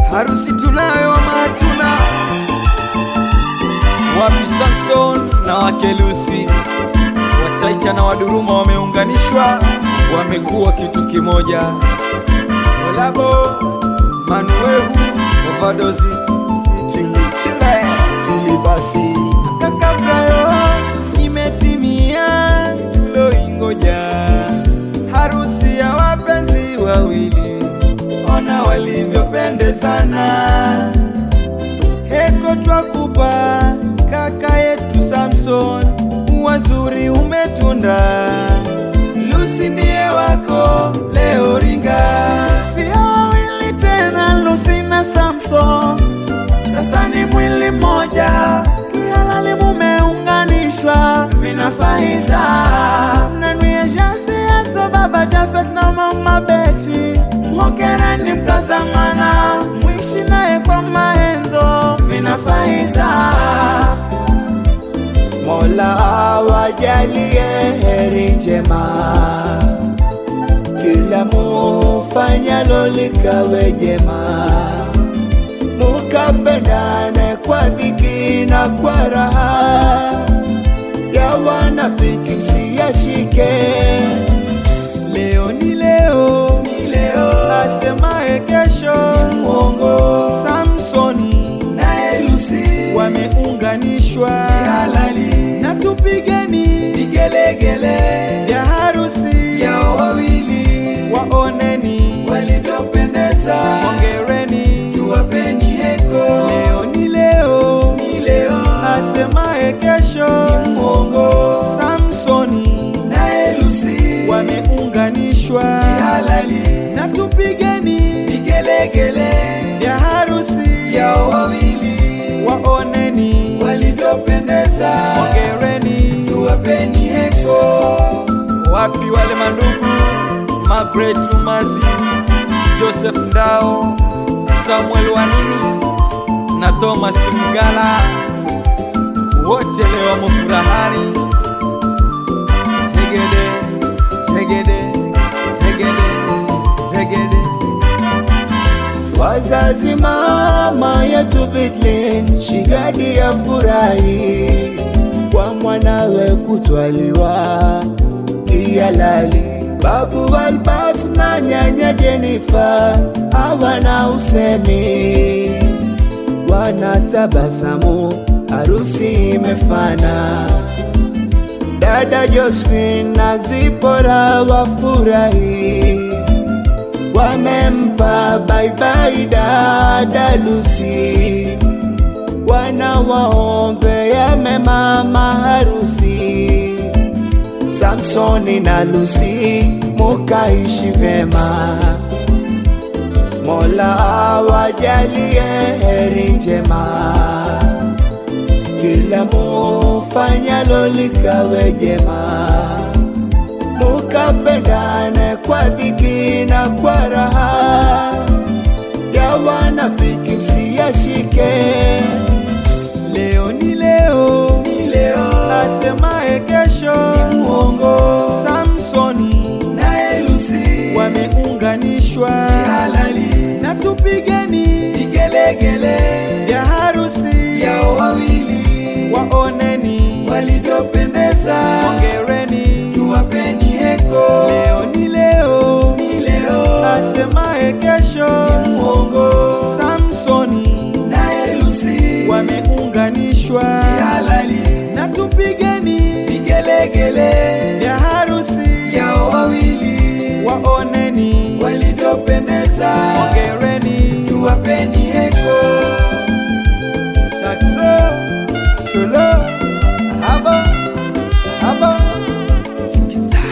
harusi tunayo ama hatuna? Wapi Samson na wake Lucy, Wataita na Waduruma wameunganishwa, wamekuwa kitu kimoja. Olabo Manuehu Ovadozi chili chile chili basi kakabrayo imetimia tuloingoja, harusi ya wapenzi wawili, ona walivyopendezana. Heko twakupa kaka yetu Samson, wazuri umetunda. Lucy ndiye wako leo ringa, Sio wawili tena, Lucy na Samson, sasa ni mwili mmoja, kihalali mumeunganishwa, vinafaiza mnanuia jasi hata baba Jafet na mama Beti, hongereni mkazamana, mwishi naye kwa maenzo, vinafaiza Mola awajalie heri njema, kila mufanyalo likawe jema, mukapendane kwa dhiki na kwa raha, ya wanafiki msiyashike. leo ni leo, ni leo, asemaye kesho ni mwongo. Samsoni naye Lucy wameunganishwa halali, na tupigeni vigelegele vya harusi yao wawili, waoneni walivyopendeza, hongereni, tuwapeni heko. Leo ni leo, ni leo, asemaye kesho ni mwongo. Samsoni naye Lucy wameunganishwa halali, na tupigeni vigelegele vya harusi yao wawili, waoneni walivyopendeza, hongereni, tuwapeni heko. wapi wale mandugu Margaret Umazi, Joseph Ndao, Samuel Wanini na Thomas Mgala, wote leo wamo furahani. Zegede, zegede, zegede, zegede. Wazazi mama yetu Bidlin Shigadi ya furahi kwa mwanawe kutwaliwa kihalali. Babu Albert na nyanya Jenifa hawana usemi, wanatabasamu, harusi imefana. Dada Josephine na Zipora wafurahi wamempa baibai dada Lucy, wanawaombea mema maharusi. Samsoni na Lucy mukaishi vema, Mola awajalie heri njema, kila mufanyalo likawe jema mukapendane kwa dhiki na kwa raha, ya wanafiki msiyashike. Leo ni leo, ni leo, asemaye kesho ni mwongo. Samsoni naye Lucy wameunganishwa halali, na tupigeni vigelegele vya harusi yao wawili, waoneni walivyopendeza, hongereni, tuwapeni heko. Leo ni leo, ni leo, asemaye kesho ni mwongo. Samsoni naye Lucy wameunganishwa halali, na tupigeni vigelegele vya harusi yao wawili, waoneni walivyopendeza, hongereni, tuwapeni heko. Saxo, solo, haba, haba, sikita.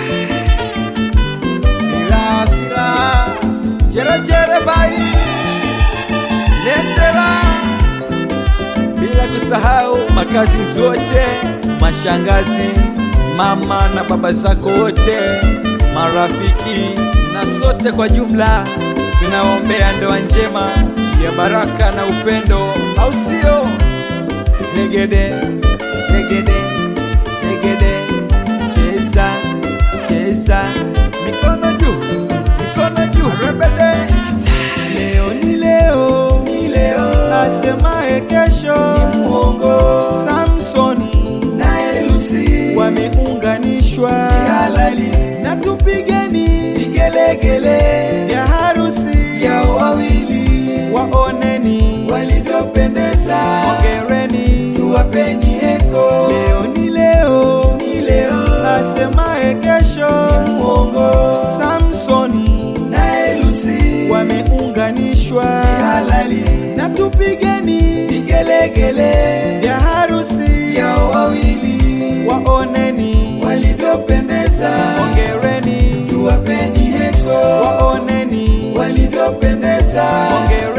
Sira, sira, jere, jere, bai, letera. Bila kusahau makazi zote, mashangazi, mama na baba zako wote, marafiki na sote kwa jumla, tunaombea ndoa njema ya baraka na upendo, au sio? Zegede, zegede, zegede, cheza, cheza, mikono juu, mikono juu, rebede. Leo ni leo, ni asemaye kesho ni muongo. Samsoni Naye Lucy wameunganishwa ni halali, na tupigeni vigelegele vya harusi yao wawili waoneni walivyopendeza, ongereni tuwapeni heko. leo ni leo Ni leo asemaye kesho muongo. Samsoni Naye Lucy wameunganishwa ni halali, na tupigeni vigelegele vya harusi yao wawili waoneni walivyopendeza, ongereni tuwapeni heko. waoneni Walivyopendeza, ongereni